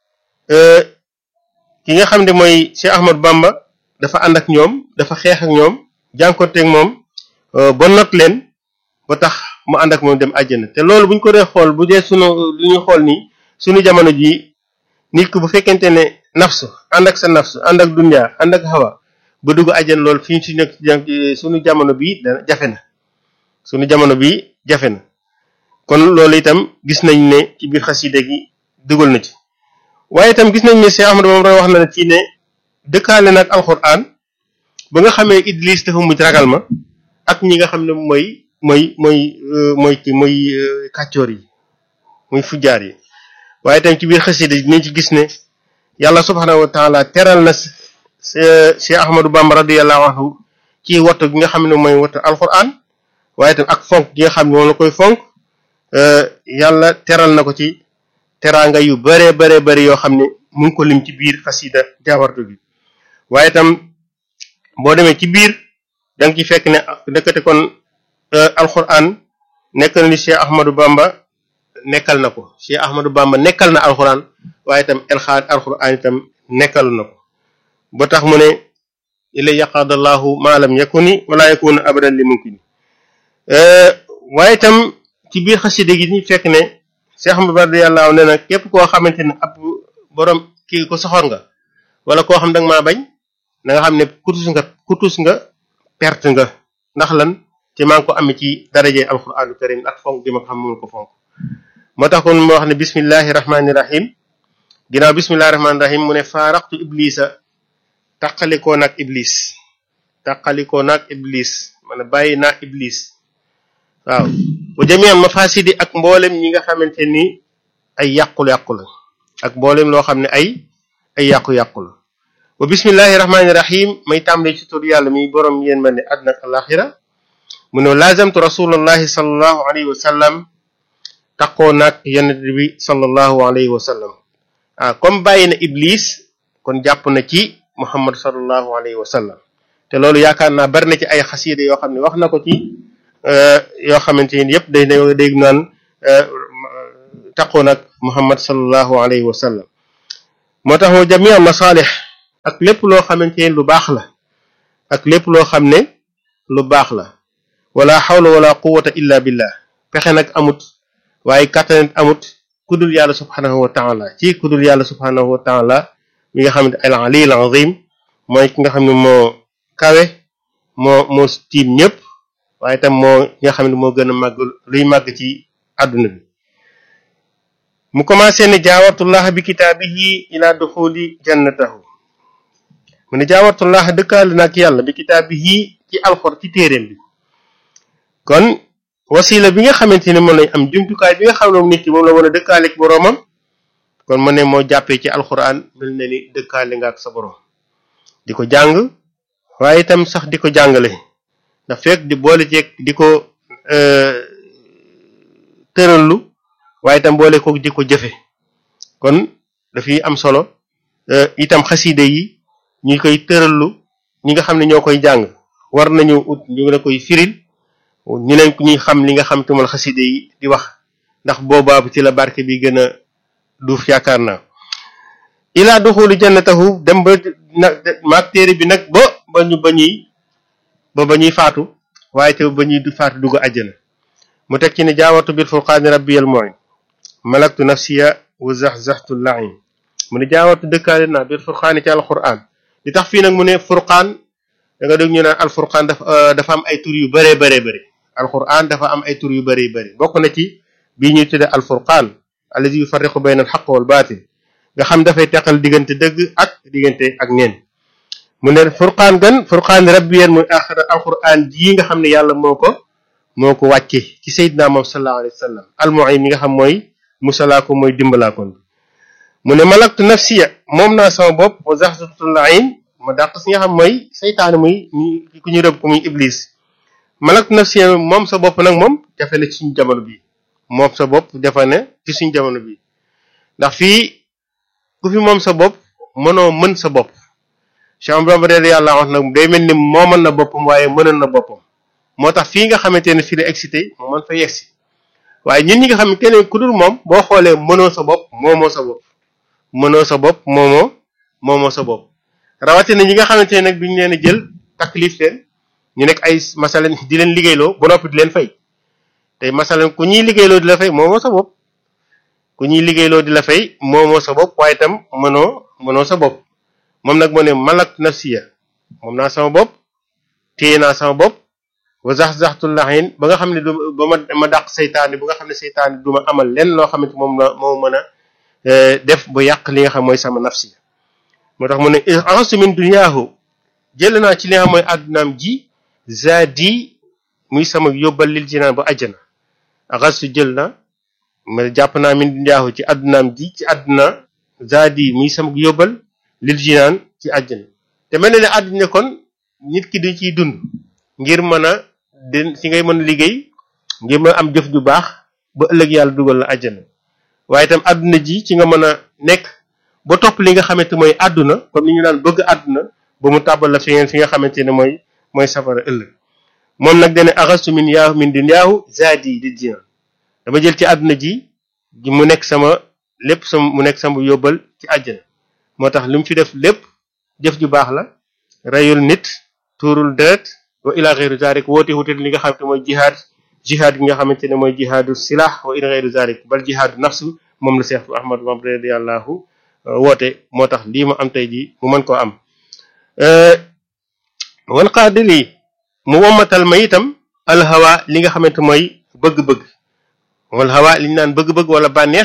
ki nga xam ne mooy Cheikh Ahmadou Bamba dafa ànd ak ñoom dafa xeex ak ñoom jànkonteeg moom ba not leen ba tax mu ànd ak moom dem àjjana te loolu bu ñu ko dee xool bu dee sunu lu ñu xool nii sunu jamono ji nit ku bu fekkente ne nafsu ànd ak sa nafsu ànd ak dunya ànd ak hawa ba dugg àjjana loolu fi ñu si nekk sunu jamono bi dana jafe na sunu jamono bi jafe na kon loolu itam gis nañ ne ci biir xasida gi dugal na ci waaye itam gis nañ ne Cheikh Ahmadou moom wax na ne ci ne dëkkaale nag alxuraan ba nga xamee Idris dafa mujj ragal ma ak ñi nga xam ne mooy mooy mooy mooy ci mooy kàccoor yi muy fujjaar yi waaye itam ci biir xasida gi dinañ ci gis ne yàlla subhaanahu wa taala teral na Cheikh Ahmadou Bamba radiyallahu anhu ci wattu gi nga xam ne mooy wattu alxuraan waaye itam ak fonk gi nga xam ne moom la koy fonk yàlla teral na ko ci teraanga yu bare bare bare yoo xam ne mu ngi ko lim ci biir xasida jaawartu bi waaye itam boo demee ci biir da nga ci fekk ne dëkkate kon alxuraan nekk na ni Cheikh Ahmadou Bamba nekkal na ko Cheikh Ahmadou Bamba nekkal na alxuraan waaye itam elxaad alxuraan itam nekkal na ko ba tax mu ne ila yaqaadallahu ma lam yakuni wala yakuna abadan li mumkin waaye itam ci biir xasida gi ñu fekk ne Cheikh Ahmadou Bamba yàlla ne na képp koo xamante ne ab borom kii ko soxor nga wala koo xam da nga maa bañ na nga xam ne kutus nga kutus nga perte nga ndax lan ci maa ngi ko amee ci daraje alquranu karim ak fonk gi ma ko xam moom ko fonk moo tax kon moo wax ne bismillahi rahmani rahim ginnaaw bismillahi rahmani rahim mu ne faaraqtu iblisa taqalikoo naag iblis taqalikoo naag iblis man bàyyi naa iblis waaw wa jamian mafasidi ak mboolem ñi nga xamante ni ay yàqul-yàqu la ak mboolem loo xam ne ay ay yàqu-yàqu la wa bismillahi rahmani rahim may tàmbale ci tur yàlla mi borom yéen ma ne àdduna ak alaxira mu ne lazamtu rasulallahi sallallahu alayhi wa sallam taqoo naag yonent bi sallallahu alayhi wa sallam ah comme bàyyi na iblis kon jàpp na ci muhammad sallallahu alayhi wa sallam te loolu yaakaar naa bari na ci ay xasiida yoo xam ne wax na ko ci yoo xamante ni yëpp day dégg naan taqoo nag muhammad sallallahu alayhi wa sallam moo tax moo jamia masaalix ak lépp loo xamante ni lu baax la ak lépp loo xam ne lu baax la wala xawla wala quwata illa billah pexe nag amut waaye kàttanet amut kudul yàlla subhanahu wa taala ci kudul yàlla subhanahu wa taala mi nga xam ne al ali al azim mooy ki nga xam ne moo kawe moo moo tiim ñëpp waaye itam moo nga xam ne moo gën a màgg luy màgg ci àdduna bi mu commencé ne jaawartullah bi kitaabihi ila duxuli jannatahu mu ne jaawartullah dëkkaale nag yàlla bi kitaabihi ci alxor ci téeréem bi kon wasila bi nga xamante ne moom lañ am jumtukaay bi nga xam ne moom nit ki moom la mën a dëkkaaleeg boroomam kon mu ne moo jàppee ci alxuraan mel na ni dëkkaale nga ak sa boroom di ko jàng waaye itam sax di ko jàngale ndax fekk di boole ceeg di ko tërallu waaye itam boole ko di ko jëfe kon dafay am solo itam xaside yi ñu koy tërallu ñi nga xam ne ñoo koy jàng war nañu ut ñu la koy firil ñu leen ñuy xam li nga xam te moom xaside yi di wax ndax boobaa ci la barke bi gën a duuf yaakaar naa ilaa duxuli jannatahu dem ba nag maag téere bi nag ba ba ñu ba ñuy ba ba ñuy faatu waaye te ba ñuy du faatu dugg àjjana mu teg ci ne jaawatu bil furqaani rabbiyal mu'in malaktu nafsiya wa zaxzaxtu lain mu ne jaawatu dëkkaale naa bil furqaani ci alquran li tax fii nag mu ne furqaan da nga dégg ñu naan alfurqaan dafa dafa am ay tur yu bëree bëree bëri alquran dafa am ay tur yu bëri bëri bokk na ci bii ñuy tudde alfurqaan allazi yufarriqu bayna alxaq wal baatil nga xam dafay teqal diggante dëgg ak diggante ak neen mu ne furqaan gan furqaan rabbiyeen muy axra alquran jii nga xam ne yàlla moo ko moo ko wàcce ci sayyidina moom sallallahu alayhi wa sallam almuin mi nga xam mooy musalaa mooy dimbalaakoon mu ne malaktu nafsiya moom naa sama bopp wa zaxzatul ayn ma dàq si nga xam mooy saytaane muy ku ñu rëbb ko muy iblis malaktu nafsiya moom sa bopp nag moom jafe na ci suñu jamono bi moom sa bopp jafe na ci suñu jamono bi ndax fii ku fi moom sa bopp mënoo mën sa bopp Cheikh Bamba de yàlla wax nag day mel ni moomal na boppam waaye mënal na boppam moo tax fii nga xamante ne fii la excité moo mën fa yegsi waaye ñun ñi nga xam ne keneen ku dul moom boo xoolee mënoo sa bopp moomoo sa bopp mënoo sa bopp moomoo moomoo sa bopp rawatina ñi nga xamante ne nag duñu leen a jël taklif leen ñu nekk ay masalan di leen liggéeyloo ba noppi di leen fay tey masalan ku ñuy liggéeyloo di la fay moomoo sa bopp ku ñuy liggéeyloo di la fay moomoo sa bopp waaye itam mënoo mënoo sa bopp moom nag moo ne malak nafsiya moom naa sama bopp téye naa sama bopp wa zax zaxtul laxin ba nga xam ne du ba ma ma dàq seytaane ba nga xam ne seytaane du ma amal lenn loo xamante moom la moo mën a def ba yàq li nga xam mooy sama nafsi moo tax mu ne ansu min duniyaahu jël naa ci li nga xam mooy àddunaam ji zaadi muy sama yóbbal lil jinaan ba àjjana axasu jël na ma jàpp naa min duniyaahu ci àddunaam ji ci àdduna zaadi muy sama yóbbal lil jinaan ci àjjana te mel na ne àdduna kon nit ki dañ ciy dund ngir mën a den ci ngay mën a liggéey ngir mën a am jëf ju baax ba ëllëg yàlla dugal la àjjana waaye itam àdduna ji ci nga mën a nekk ba topp li nga xamante mooy àdduna comme ni ñu daan bëgg àdduna ba mu tàbbal la fi ngeen fi nga xamante ne mooy mooy safara ëllëg moom nag dane axastu min yaahu min dunyaahu zaadi di jinaan dama jël ci àdduna ji mu nekk sama lépp sama mu nekk sama yóbbal ci àjjana moo tax li mu fi def lépp jëf ju baax la reyul nit tuurul deret wa ila xeyru zalik woote wuute li nga xamante mooy jihaad jihaad gi nga xamante ne mooy jihaadu silah wa ila xeyru zalik bal jihaadu nafsu moom la Seex Ahmadu Bamba radiyallahu woote moo tax lii ma am tey ji mu mën koo am wal qaadili mu wommatal ma itam alhawa li nga xamante mooy bëgg-bëgg wal hawa li ñu naan bëgg-bëgg wala bànneex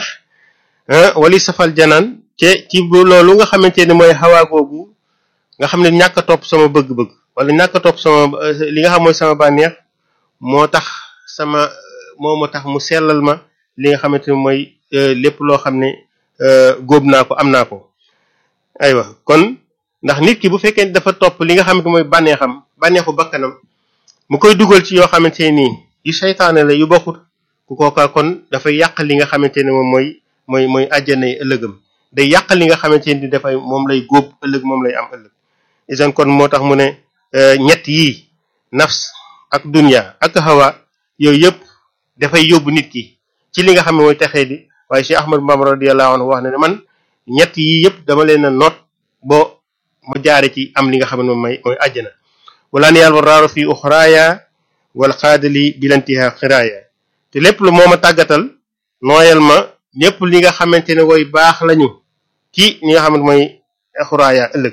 wali safal janaan te ci loolu nga xamante ne mooy hawa googu nga xam ne ñàkk a topp sama bëgg-bëgg wala ñàkk a topp sama li nga xam mooy sama bànneex moo tax sama moo moo tax mu sellal ma li nga xamante ne mooy lépp loo xam ne góob naa ko am naa ko aywa kon ndax nit ki bu fekkee dafa topp li nga xamante mooy bànneexam bànneexu bakkanam mu koy dugal ci yoo xamante ne nii yu seytaane la yu bokkut ku kooka kon dafay yàq li nga xamante ne moom mooy mooy mooy àjjana yi ëllëgam day yàq li nga xamante ni dafay moom lay góob ëllëg moom lay am ëllëg isan kon moo tax mu ne ñett yii nafs ak dunya ak hawa yooyu yëpp dafay yóbbu nit ki ci li nga xam ne mooy texee di waaye Cheikh Ahmad Bamba radiyallahu anhu wax na ne man ñett yii yëpp dama leen a noot bo mu jaare ci am li nga xam ne moom mooy mooy àjjana wala ni yàlla waraaru fi uxraaya wal xaadali bilantiha xiraaya te lépp lu moo ma tàggatal nooyal ma lépp li nga xamante ne woy baax lañu ci li nga xamante mooy xuraaya ëllëg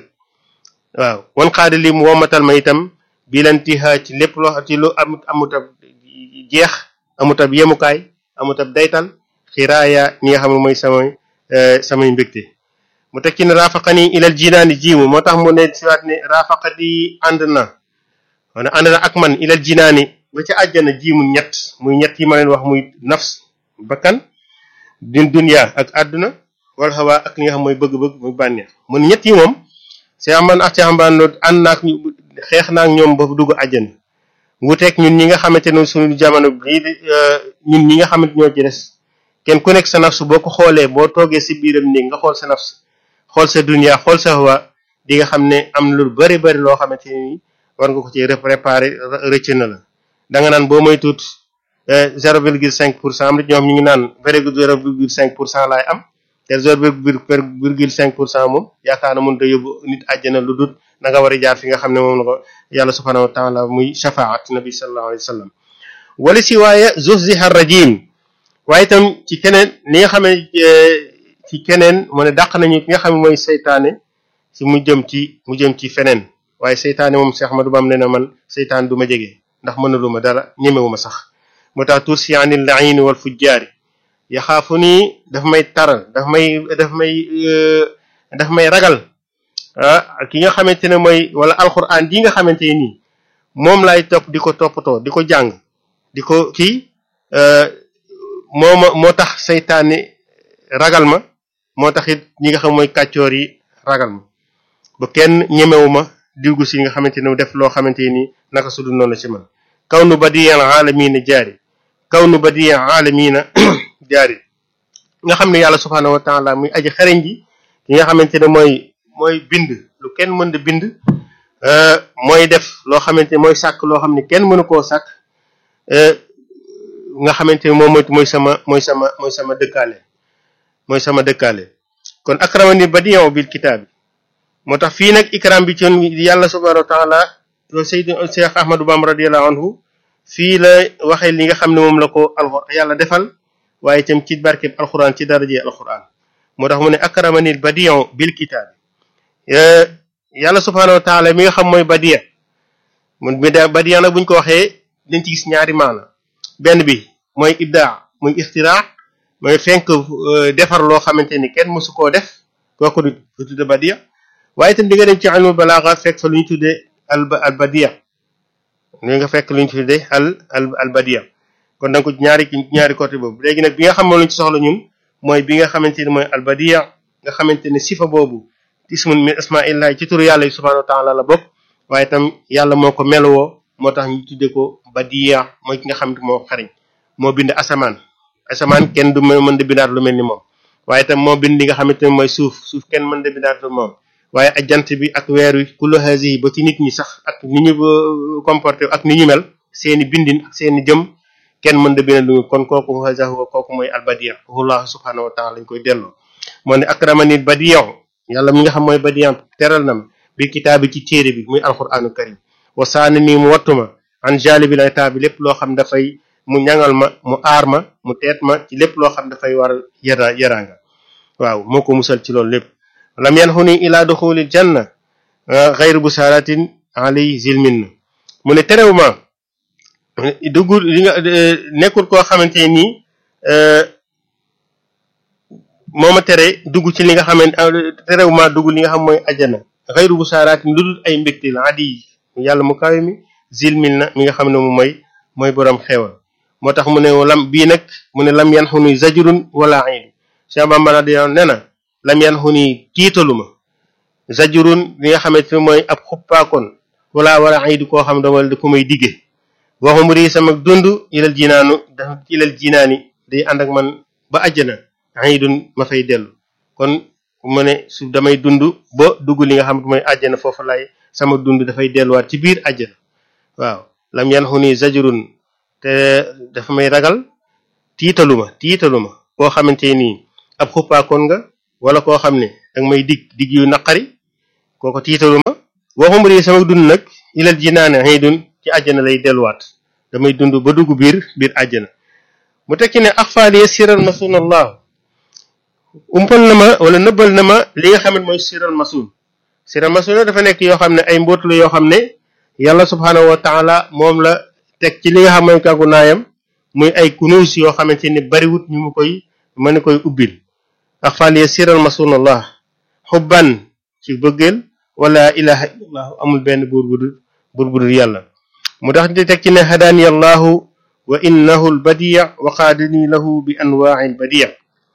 waaw wan xaada li mu womatal ma itam bilantiha ci lépp loo ci lu amut amut ab jeex amut ab yemukaay amut ab daytal xiraaya ñi nga xam ne mooy samay samay mbégte mu teg ci ne rafaqani ilal jinaani jiimu moo tax mu ne siwaat ne rafaqadi ànd na wana ànd na ak man ilal jinaani ba ci àjjana jiimu ñett muy ñett yi ma leen wax muy nafs bakkan din dunya ak àdduna wal hawa ak li nga xam mooy bëgg-bëgg muy bànneex mun ñett yi moom see aman ak see ambaan ànd naak xeex naak ñoom ba dugg àjjana wuteeg ñun ñi nga xamante ne suñu jamono bii ñun ñi nga xamante ñoo ci des kenn ku nekk sa nafsu boo ko xoolee boo toogee si biiram néeg nga xool sa nafs xool sa dunya xool sa hawa di nga xam ne am lu bari bari loo xamante ni war nga ko ci préparer rëcc na la da nga naan boo may tuut zéro virgule cinq pour cent am na ñoom ñu ngi naan zéro virgule cinq pour cent laay am te zéro virgule cinq pour cent moom yaakaar na mënut a yóbbu nit àjjana lu dul na nga war a jaar fi nga xam ne moom la ko yàlla subhanahu wa taala muy shafaat nabi sallallahu alayhi wa sallam wala si waaye zuhziha rajim waaye itam ci keneen li nga xam ne ci keneen mu ne dàq nañu ki nga xam ne mooy seytaane si mu jëm ci mu jëm ci feneen waaye seytaane moom Cheikh Ahmadou Bam ne na man seytaan du ma jege ndax mënalu ma dara ñemewu ma sax moo tax tursi anil laini wal fujjaari yaxaafu nii daf may taral daf may daf may daf may ragal ah ki nga xamante ne mooy wala alquran ji nga xamante ne nii moom lay topp di ko toppatoo di ko jàng di ko kii moo ma moo tax seytaane ragal ma moo tax it ñi nga xam mooy kàccoor yi ragal ma ba kenn ñemewu ma diwgu si nga xamante ne def loo xamante ni naka su dul noonu la ci man kaw nu badiyal aalamiina jaari kaw nu badiyal aalamiina jaari nga xam ne yàlla subhaanahu wa taala muy aji xereñ ji ki nga xamante ne mooy mooy bind lu kenn mën da bind mooy def loo xamante ne mooy sàkk loo xam ne kenn mënu koo sàkk nga xamante ne moom mooy sama mooy sama mooy sama dëkkaale mooy sama dëkkaale kon akramani badiyan bil kitaabi moo tax fii nag ikram bi ci yàlla subhanahu wa taala sayyid Cheikh Ahmadou Bamba radiyallahu anhu fii la waxee li nga xam ne moom la ko alxuraan yàlla defal waaye itam ci barkeb alxuraan ci daraje alxuraan moo tax mu ne akramani badiyan bil kitaabi yàlla subhanahu wa taala mi nga xam mooy badiya mun bi da badiya nag buñ ko waxee dañ ci gis ñaari maana benn bi mooy ibdaa muy ixtiraa mooy fenk defar loo xamante ni kenn mësu koo def kooku du tudde badiya waaye itam di nga dem ci ilmul balaaga fekk fa lu ñu tuddee al al badiya li nga fekk lu ñu tuddee al al al badiya kon donc ñaari ñaari côté boobu léegi nag bi nga xam ne lu ñu ci soxla ñun mooy bi nga xamante ni mooy al badiya nga xamante ne sifa boobu ismun min asmaillahi ci turu yàlla yi subhanahu wa taala la bokk waaye itam yàlla moo ko melowoo moo tax ñu tuddee ko badiya mooy ki nga xam ne moo xariñ moo bind asamaan asamaan kenn du mën de bindaat lu mel ni moom waaye itam moo bind li nga xamante ne mooy suuf suuf kenn mën de bindaat lu moom waaye ak jant bi ak weer wi kullu hazihi ba ci nit ñi sax ak ni ñu comporté ak ni ñu mel seeni bindin ak seeni jëm kenn mën de bindaat lu kon kooku hazahu kooku mooy albadiya wallahu subhanahu wa taala lañ koy delloo moo ne akramani badiya yàlla mi nga xam mooy badiya teral na ma bi kitaabi ci téere bi muy alquranu karim wa saani nii mu wattuma an jalibil itab bi lépp loo xam dafay mu ñangal ma mu aar ma mu teet ma ci lépp loo xam dafay war yara yaraanga waaw moo ko musal ci loolu lépp lam yanxuni ila duxulil janna xayru busaratin alay zilmin mu ne terew ma dugg li nga nekkul koo xamante nii moo ma tere dugg ci li nga xamante terew ma dugg li nga xam mooy ajana xayru busaratin lu dul ay mbégte la adi yàlla mu kawe mi zilmin na mi nga xam ne moom mooy mooy borom xewal moo tax mu ne lam bii nag mu ne lam yan xuni zajurun wala iid Cheikh Bamba radiyallahu nee na lam yan xuni tiitalu ma zajurun li nga xamante ne mooy ab xuppaakoon wala wala iid koo xam dama da ko may digge waxum rii sama dund ilal jinaanu da ilal jinaani day ànd ak man ba àjjana iidun ma fay dellu kon mu ne su damay dund ba dugg li nga xam ne mooy àjjana foofu lay sama dund dafay delluwaat ci biir àjjana waaw lam yan xuni zajurun te dafa may ragal tiitaluma tiitaluma koo xamante nii ab xuppaakoon nga wala koo xam ne danga may dig dig yu naqari kooko tiitaluma waxum rii sama dund nag ilal jinaane xëy dun ci àjjana lay delluwaat damay dund ba dugg biir biir àjjana mu tekki ne axfaaliye siral masun allah umpal na ma wala nëbbal na ma li nga xam ne mooy siral masun siral masun dafa nekk yoo xam ne ay mbóot la yoo xam ne yàlla subhaanahu wa taala moom la teg ci li nga xam mooy kàggu naayam muy ay kunuus yoo xamante ni bariwut ñu mu koy mën koy ubbil axfaaliye siral masunallah xubban ci bëggeel wala ilaha illallah amul benn buur bu dul buur bu dul yàlla mu tax di teg ci ne hadaani allahu wa innahu albadiya wa qaadani lahu bi anwaai albadiya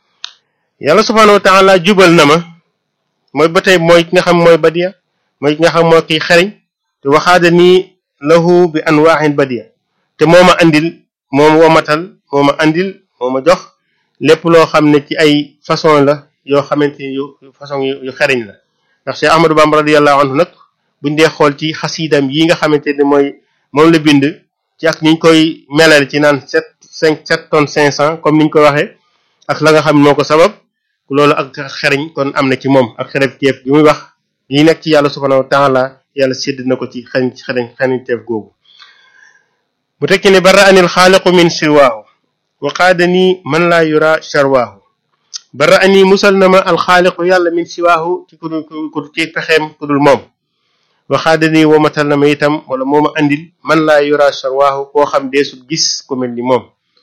yàlla subhaanahu wa taala jubal na ma mooy ba tey mooy ki nga xam mooy badiya mooy ki nga xam mooy kiy xereñ te waxaada nii lahu bi anwaaxin badiya te moo ma andil moo ma womatal moo ma andil moo ma jox lépp loo xam ne ci ay façon la yoo xamante ni yu façon yu xereñ la ndax Cheikh Ahmadou Bamba radiyallahu anhu nag buñ dee xool ci xasiidam yi nga xamante ni mooy moom la bind ci ak niñ koy melal ci naan sept cinq sept tonnes cinq cent comme niñ ko waxee ak la nga xam moo ko sabab loolu ak xereñ kon am na ci moom ak xereñ teef bi muy wax yi nekk ci yàlla subhanahu wa taala yàlla sédd na ko ci xereñ xereñ xereñ teef googu mu tekki ne bara anil xaaliqu min siwaahu wa qaadani man laa yura sharwaahu bara ani musal na ma alxaaliqu yàlla min siwaahu ci ku dul ku ci pexeem ku dul moom wa qaadani womatal na ma itam wala moo ma andil man laa yura sharwaahu koo xam deesul gis ku mel ni moom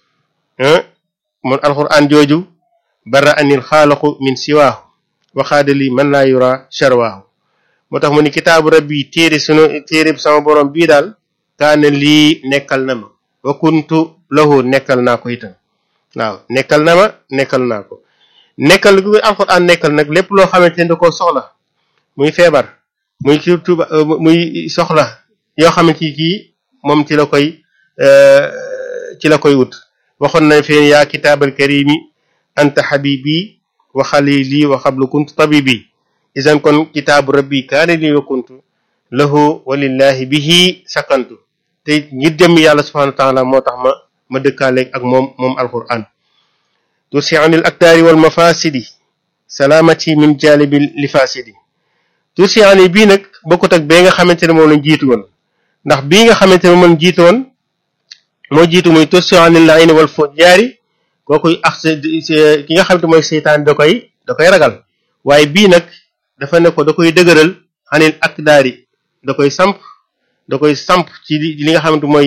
moom alquran jooju bara anil xaaliqu min siwaahu wa qaadali man laa yura sharwaahu moo tax mu ni kitaabu rabbi téere sunu téere sama borom bii daal kaana lii nekkal na ma wa kuntu lahu nekkal naa ko itam waaw nekkal na ma nekkal naa ko nekkal gu alxuraan nekkal nag lépp loo xamante ne da koo soxla muy feebar muy ki tuba muy soxla yoo xamante ni kii moom ci la koy ci la koy wut waxoon nañ feen yaa kitaabal karimi anta habibi wa xalili wa xablu kuntu tabibi isan kon kitaabu rabbi kaana li wa kuntu lahu walillahi bihi sakantu te ngir jëm yàlla subhanahu wa taala moo tax ma ma dëkkaaleeg ak moom moom alquran tursi anil aktaari wal mafasidi salaamati min jalibi li fasidi tursi ani bii nag bokkut ak bee nga xamante ne moom lañ jiitu woon ndax bii nga xamante ne moom jiitu woon moo jiitu muy tursi anil laini wal fujjaari kooku ak ki nga xamante mooy seytaan da koy da koy ragal waaye bii nag dafa ne ko da koy dëgëral anil akdaari da koy samp da koy samp ci li nga xamante mooy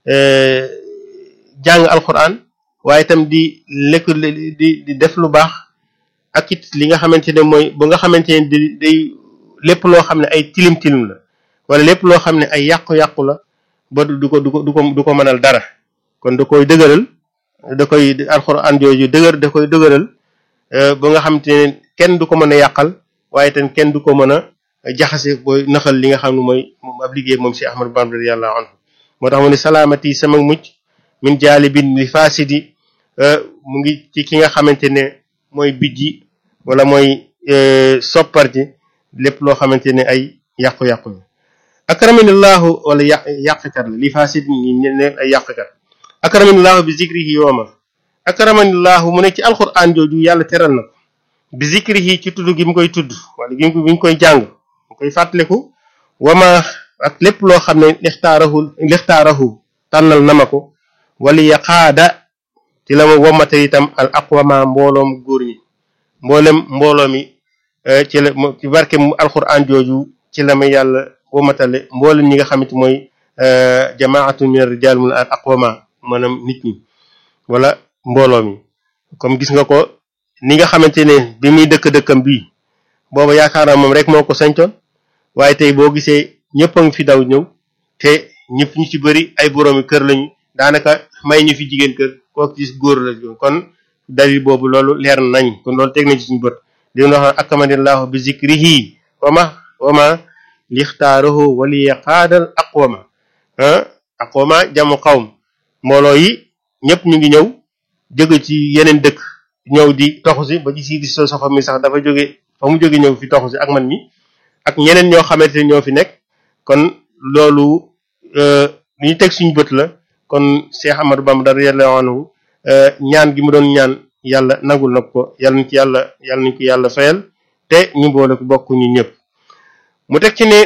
jàng alquran waaye itam di lekk di di def lu baax ak it li nga xamante ne mooy ba nga xamante ne di day lépp loo xam ne ay tilim tilim la wala lépp loo xam ne ay yàqu-yàqu la ba du ko du ko du ko du ko mënal dara kon da koy dëgëral da koy alquran jooju dëgër da koy dëgëral ba nga xamante ne kenn du ko mën a yàqal waaye itam kenn du ko mën a jaxase booy naxal li nga xam ne mooy ab liggéey moom si Ahmadu Bamba radiyallahu anhu moo tax mu ne salaamati sama mucc min jaalibin li faasidi mu ngi ci ki nga xamante ne mooy bijji wala mooy soppar ji lépp loo xamante ne ay yàqu-yàqu la akramanillahu wala yàq yàqkat la li fasid ñi ne ay yàqkat akramanillahu bi zikrihi yooma akramanillahu mu ne ci alquran jooju yàlla teral na ko bi zikrihi ci tudd gi mu koy tudd wala gi mu koy jàng mu koy fàttaliku wama ak lépp loo xam ne lixtaarahu lixtaarahu tànnal na ma ko wala yaqaada ci la ma womata itam al aqwama mbooloom góor ñi mboolem mbooloo mi ci la ci barke mu alquran jooju ci la ma yàlla womatale mboolem ñi nga xamante mooy jamaatu min rijal mun al aqwama maanaam nit ñi wala mbooloo mi comme gis nga ko ni nga xamante ne bi muy dëkk dëkkam bii booba yaakaar naa moom rek moo ko sañtoon waaye tey boo gisee ñëpp a ngi fi daw ñëw te ñëpp ñu ci bëri ay boroomi kër lañu daanaka may ñu fi jigéen kër koo gis góor la kon dalil boobu loolu leer nañ kon loolu teg nañ ci suñu bët li ñu wax akamanillahu bi zikrihi wama wama lixtaarahu waliya qaadal aqwama aqwama jamu xawm mbooloo yi ñëpp ñu ngi ñëw jóge ci yeneen dëkk ñëw di toxu si ba ci sii di so sofa mi sax dafa jóge fa mu jóge ñëw fi toxu si ak man mi ak ñeneen ñoo xamante ne ñoo fi nekk kon loolu li ñu teg suñu bët la kon Cheikh Amadou Bamba radiyallahu anhu ñaan gi mu doon ñaan yàlla nagul na ko yàlla nañ ci yàlla yàlla nañ ko yàlla fayal te ñu boole ko bokk ñu ñëpp mu teg ci ne